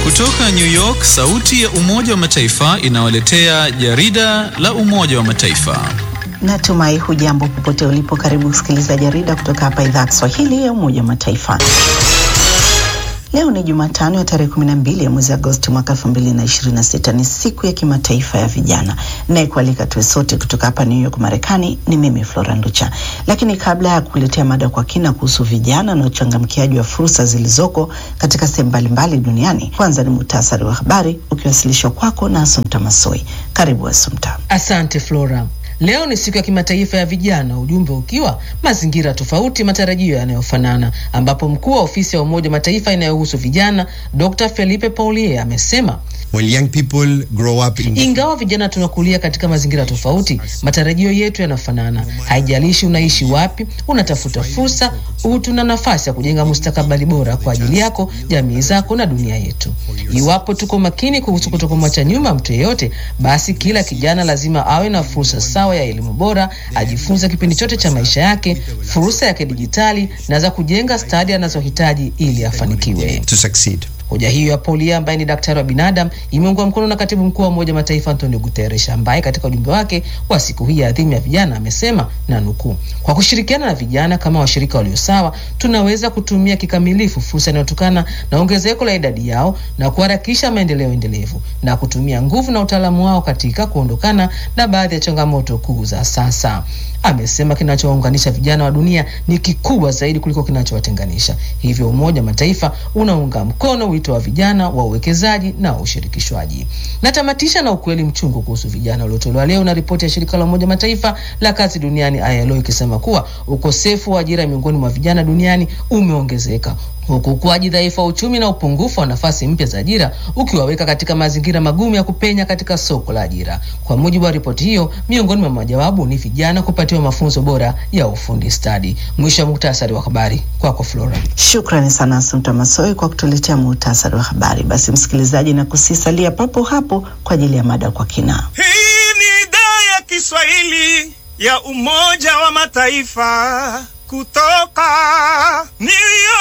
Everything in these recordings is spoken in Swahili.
Kutoka New York, sauti ya Umoja wa Mataifa inawaletea jarida la Umoja wa Mataifa. Natumai hujambo popote ulipo. Karibu kusikiliza jarida kutoka hapa idhaa ya Kiswahili ya Umoja wa Mataifa. Leo ni Jumatano ya tarehe 12 ya mwezi Agosti mwaka 2026. Ni siku ya kimataifa ya vijana. Naye kualika tuwe sote kutoka hapa New York, Marekani ni mimi Flora Nducha. Lakini kabla ya kuletea mada kwa kina kuhusu vijana na uchangamkiaji wa fursa zilizoko katika sehemu mbalimbali duniani, kwanza ni muhtasari wa habari ukiwasilishwa kwako na Asumta Masoi. Karibu Asumta. Asante Flora. Leo ni siku ya kimataifa ya vijana, ujumbe ukiwa mazingira tofauti, matarajio yanayofanana, ambapo mkuu wa ofisi ya Umoja wa Mataifa inayohusu vijana Dr. Felipe Paulier amesema When young people grow up in... ingawa vijana tunakulia katika mazingira tofauti, matarajio yetu yanafanana. Haijalishi unaishi wapi, unatafuta fursa, utu na nafasi ya kujenga mustakabali bora kwa ajili yako, jamii zako na dunia yetu. Iwapo tuko makini kuhusu kutokumwacha nyuma mtu yeyote, basi kila kijana lazima awe na fursa sawa ya elimu bora, ajifunze kipindi chote cha maisha yake, fursa ya kidijitali na za kujenga stadi anazohitaji ili afanikiwe. to succeed. Hoja hiyo ya Paulia ambaye ni daktari wa binadamu imeungwa mkono na katibu mkuu wa Umoja Mataifa Antonio Guterres ambaye katika ujumbe wake wa siku hii ya adhimu ya vijana amesema na nukuu, kwa kushirikiana na vijana kama washirika walio sawa, tunaweza kutumia kikamilifu fursa inayotokana na ongezeko la idadi yao na kuharakisha maendeleo endelevu na kutumia nguvu na utaalamu wao katika kuondokana na baadhi ya changamoto kuu za sasa. Amesema kinachowaunganisha vijana wa dunia ni kikubwa zaidi kuliko kinachowatenganisha. Hivyo Umoja wa Mataifa unaunga mkono wito wa vijana wa uwekezaji na ushirikishwaji. Natamatisha na ukweli mchungu kuhusu vijana uliotolewa leo na ripoti ya shirika la Umoja wa Mataifa la kazi duniani ILO ikisema kuwa ukosefu wa ajira miongoni mwa vijana duniani umeongezeka huku ukuaji dhaifu wa uchumi na upungufu wa nafasi mpya za ajira ukiwaweka katika mazingira magumu ya kupenya katika soko la ajira. Kwa mujibu wa ripoti hiyo, miongoni mwa majawabu ni vijana kupatiwa mafunzo bora ya ufundi stadi. Mwisho wa muktasari wa habari, kwako Flora. Shukrani sana Asumta Masoi kwa kutuletea muhtasari wa habari. Basi msikilizaji, na kusisalia papo hapo kwa ajili ya mada kwa kina. Hii ni idhaa ya Kiswahili ya Umoja wa Mataifa kutoka New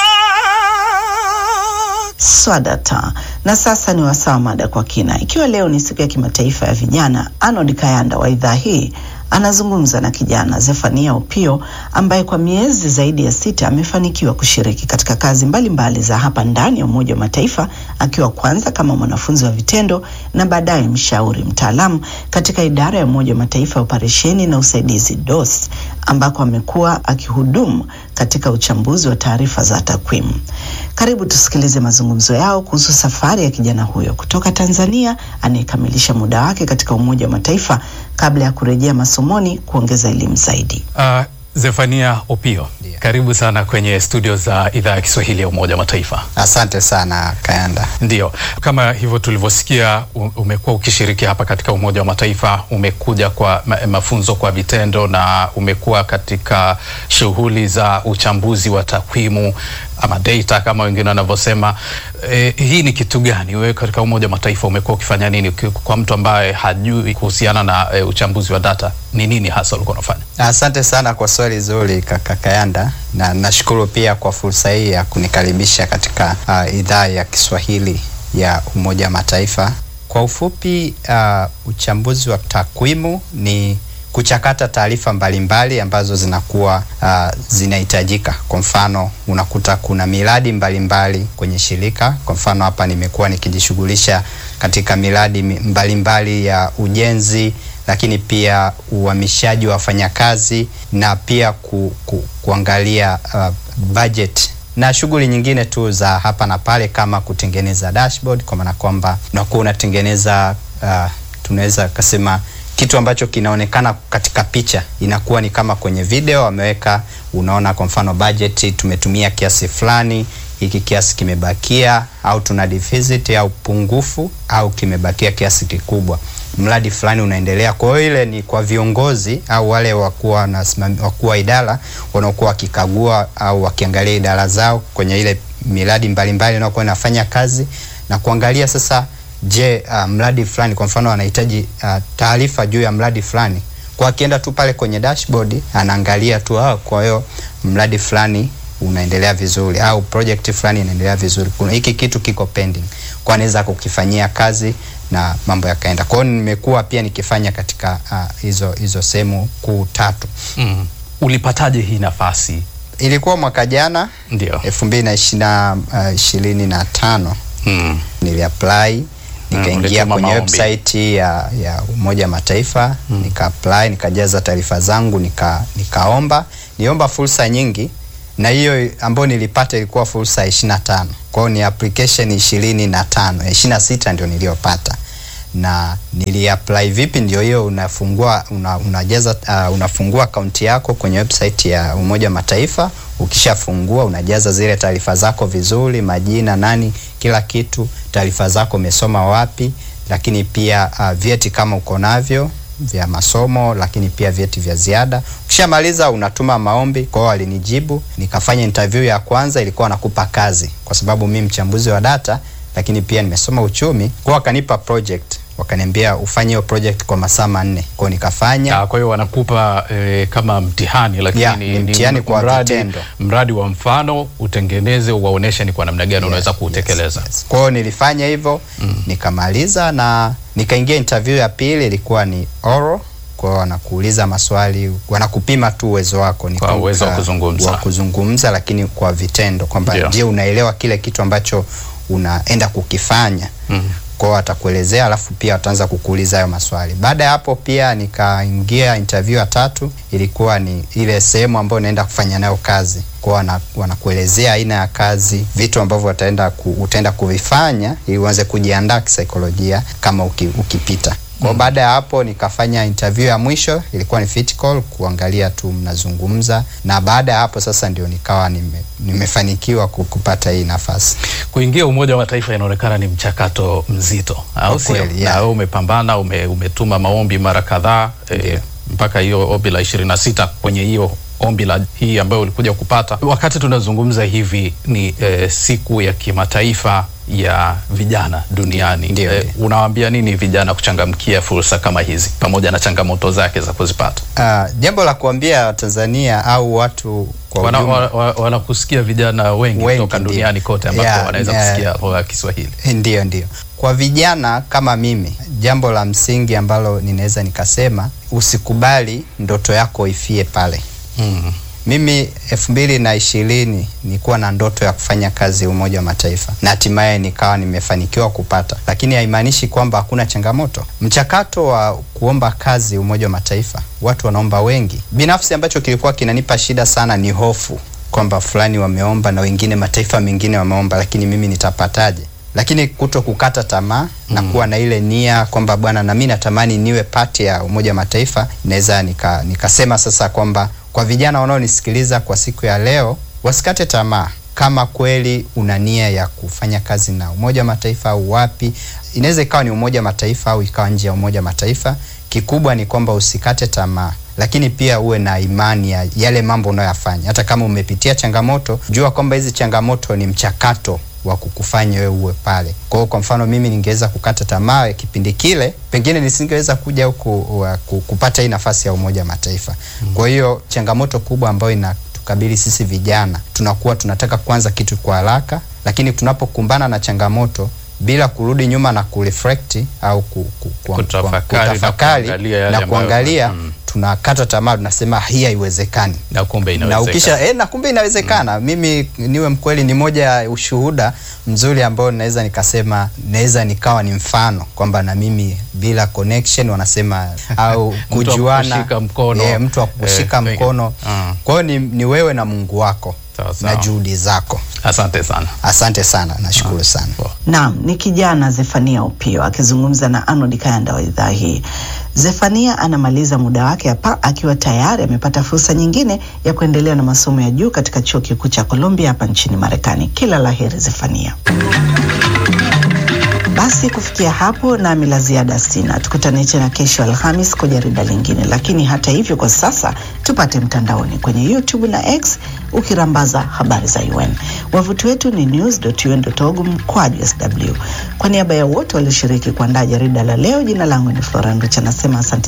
York. Swadata. Na sasa ni wasaa wa mada kwa kina. Ikiwa leo ni siku ya kimataifa ya vijana, Arnold Kayanda wa idhaa hii anazungumza na kijana Zefania Opio ambaye kwa miezi zaidi ya sita amefanikiwa kushiriki katika kazi mbalimbali mbali za hapa ndani ya Umoja wa Mataifa, akiwa kwanza kama mwanafunzi wa vitendo na baadaye mshauri mtaalamu katika idara ya Umoja wa Mataifa ya operesheni na usaidizi DOS, ambako amekuwa akihudumu katika uchambuzi wa taarifa za takwimu. Karibu tusikilize mazungumzo yao kuhusu safari ya kijana huyo kutoka Tanzania anayekamilisha muda wake katika Umoja wa Mataifa kabla ya kurejea masomoni kuongeza elimu zaidi. Uh, Zefania Opio, karibu sana kwenye studio za idhaa ya Kiswahili ya Umoja wa Mataifa. Asante sana Kayanda. Ndiyo, kama hivyo tulivyosikia, umekuwa ukishiriki hapa katika Umoja wa Mataifa, umekuja kwa ma mafunzo kwa vitendo na umekuwa katika shughuli za uchambuzi wa takwimu ama data kama wengine wanavyosema. E, hii ni kitu gani? Wewe katika Umoja wa Mataifa umekuwa ukifanya nini? Kwa mtu ambaye hajui kuhusiana na e, uchambuzi wa data, ni nini hasa ulikuwa unafanya? Asante sana kwa swali zuri kaka Kayanda, na nashukuru pia kwa fursa hii ya kunikaribisha katika uh, idhaa ya Kiswahili ya Umoja wa Mataifa. Kwa ufupi, uh, uchambuzi wa takwimu ni kuchakata taarifa mbalimbali ambazo zinakuwa uh, zinahitajika. Kwa mfano, unakuta kuna miradi mbalimbali mbali kwenye shirika. Kwa mfano, hapa nimekuwa nikijishughulisha katika miradi mbalimbali mbali ya ujenzi, lakini pia uhamishaji wa wafanyakazi na pia ku, ku, kuangalia uh, budget na shughuli nyingine tu za hapa na pale kama kutengeneza dashboard, kwa maana kwamba unakuwa unatengeneza uh, tunaweza kusema kitu ambacho kinaonekana katika picha inakuwa ni kama kwenye video wameweka, unaona kwa mfano budget tumetumia kiasi fulani, hiki kiasi kimebakia, au tuna deficit au pungufu, au kimebakia kiasi kikubwa, mradi fulani unaendelea. Kwa hiyo ile ni kwa viongozi au wale wakuwa na wakuu wa idara wanaokuwa wakikagua au wakiangalia idara zao kwenye ile miradi mbalimbali inayokuwa inafanya kazi na kuangalia sasa Je, uh, mradi fulani kwa mfano anahitaji uh, taarifa juu ya mradi fulani, kwa akienda tu pale kwenye dashboard anaangalia tu ah, kwa hiyo mradi fulani unaendelea vizuri au project fulani inaendelea vizuri, kuna hiki kitu kiko pending, kwa naweza kukifanyia kazi na mambo yakaenda. Kwa hiyo nimekuwa pia nikifanya katika ah, hizo hizo sehemu kuu tatu. Mm. Ulipataje hii nafasi? Ilikuwa mwaka jana Ndio. elfu mbili na ishirini na tano Mm. niliapply nikaingia ulituma kwenye maombi. website ya, ya Umoja wa Mataifa mm. nika apply nikajaza taarifa zangu nika nikaomba niomba fursa nyingi na hiyo ambayo nilipata ilikuwa fursa ya ishirini na tano kwao ni application ishirini na tano ishirini na sita ndio niliyopata na niliapply vipi ndio hiyo unafungua una, unajaza uh, unafungua akaunti yako kwenye website ya Umoja wa Mataifa ukishafungua unajaza zile taarifa zako vizuri majina nani kila kitu taarifa zako umesoma wapi lakini pia uh, vyeti kama uko navyo vya masomo lakini pia vyeti vya ziada ukishamaliza unatuma maombi kwao walinijibu nikafanya interview ya kwanza ilikuwa nakupa kazi kwa sababu mi mchambuzi wa data lakini pia nimesoma uchumi kwao wakanipa project wakaniambia ufanye hiyo project kwa masaa manne kwao nikafanya Ah, kwa hiyo wanakupa eh, kama mtihani lakini Yeah, ni mtihani kwa mradi, vitendo. mradi wa mfano utengeneze uwaoneshe ni kwa namna gani unaweza kuutekeleza. Yes. Kwa hiyo nilifanya hivyo mm. nikamaliza na nikaingia interview ya pili ilikuwa ni oral kwa hiyo wanakuuliza maswali wanakupima tu uwezo wako ni Kwa kuka- uwezo wa kuzungumza. wa kuzungumza lakini kwa vitendo kwamba Ndio. je unaelewa kile kitu ambacho unaenda kukifanya Mm. kwao watakuelezea alafu pia wataanza kukuuliza hayo maswali baada ya hapo pia nikaingia interview ya tatu ilikuwa ni ile sehemu ambayo naenda kufanya nayo kazi kwao wana, wanakuelezea aina ya kazi vitu ambavyo wataenda ku, utaenda kuvifanya ili uanze kujiandaa kisaikolojia kama uki, ukipita kwa baada ya hapo nikafanya interview ya mwisho ilikuwa ni fit call kuangalia tu mnazungumza na baada ya hapo sasa ndio nikawa nime, nimefanikiwa ku- kupata hii nafasi Kuingia Umoja wa Mataifa inaonekana ni mchakato mzito, au Kwa sio? kweli, Na yeah. wewe umepambana, ume, umetuma maombi mara kadhaa eh, mpaka hiyo ombi la ishirini na sita kwenye hiyo ombi la hii ambayo ulikuja kupata. Wakati tunazungumza hivi ni eh, siku ya kimataifa ya vijana duniani. Ndio, Eh, ndio. unawaambia nini vijana kuchangamkia fursa kama hizi pamoja na changamoto zake za kuzipata? Uh, jambo la kuambia Tanzania au watu kwa Wana- ujumla wa- wa- Wanakusikia vijana wengi Wengi, kutoka ndio. duniani kote ambapo Yeah, wanaweza yeah. kusikia lugha ya Kiswahili. Ndio, ndio. Kwa vijana kama mimi, jambo la msingi ambalo ninaweza nikasema, usikubali ndoto yako ifie pale. Mm. Mimi elfu mbili na ishirini nilikuwa na ndoto ya kufanya kazi Umoja wa Mataifa na hatimaye nikawa nimefanikiwa kupata, lakini haimaanishi kwamba hakuna changamoto. Mchakato wa kuomba kazi Umoja wa Mataifa, watu wanaomba wengi. Binafsi ambacho kilikuwa kinanipa shida sana ni hofu kwamba fulani wameomba na wengine mataifa mengine wameomba, lakini mimi nitapataje? Lakini kuto kukata tamaa na kuwa na ile nia kwamba bwana, na mimi natamani niwe pati ya Umoja wa Mataifa, naweza nika, nikasema sasa kwamba kwa vijana wanaonisikiliza kwa siku ya leo wasikate tamaa. Kama kweli una nia ya kufanya kazi na Umoja wa Mataifa au wapi, inaweza ikawa ni Umoja wa Mataifa au ikawa nje ya Umoja wa Mataifa. Kikubwa ni kwamba usikate tamaa, lakini pia uwe na imani ya yale mambo unayoyafanya. Hata kama umepitia changamoto, jua kwamba hizi changamoto ni mchakato wa kukufanya wewe uwe pale. Kwa hiyo kwa mfano mimi ningeweza kukata tamaa kipindi kile, pengine nisingeweza kuja huku wa- ku- kupata hii nafasi ya Umoja wa Mataifa. Kwa hiyo changamoto kubwa ambayo inatukabili sisi vijana, tunakuwa tunataka kuanza kitu kwa haraka, lakini tunapokumbana na changamoto bila kurudi nyuma na kureflect au ku, ku, ku, Kutafakari na kutafakari kuangalia yale na ambayo- kuangalia mm. tunakata tamaa, tunasema hii haiwezekani Na kumbe na inawezekana. ukisha eh, na kumbe inawezekana. Mimi niwe mkweli, ni moja ya ushuhuda mzuri ambao naweza nikasema, naweza nikawa ni mfano kwamba na mimi bila connection wanasema au Mtu wa kujuana, kukushika mkono. eh, mtu wa kukushika Eh, mkono. mm. Kwa hiyo ni, ni wewe na Mungu wako Sawa, sawa. na juhudi zako. Asante sana. Asante sana, nashukuru sana. Naam, ni kijana Zefania Upio akizungumza na Arnold Kayanda wa idhaa hii. Zefania anamaliza muda wake hapa akiwa tayari amepata fursa nyingine ya kuendelea na masomo ya juu katika chuo kikuu cha Columbia hapa nchini Marekani. Kila la heri Zefania. Basi kufikia hapo nami la ziada sina. Tukutane tena kesho Alhamis kwa jarida lingine, lakini hata hivyo, kwa sasa tupate mtandaoni kwenye YouTube na X ukirambaza habari za UN. Wavuti wetu ni news.un.org mkwaju sw. Kwa niaba ya wote walioshiriki kuandaa jarida la leo, jina langu ni Flora Nducha, nasema asante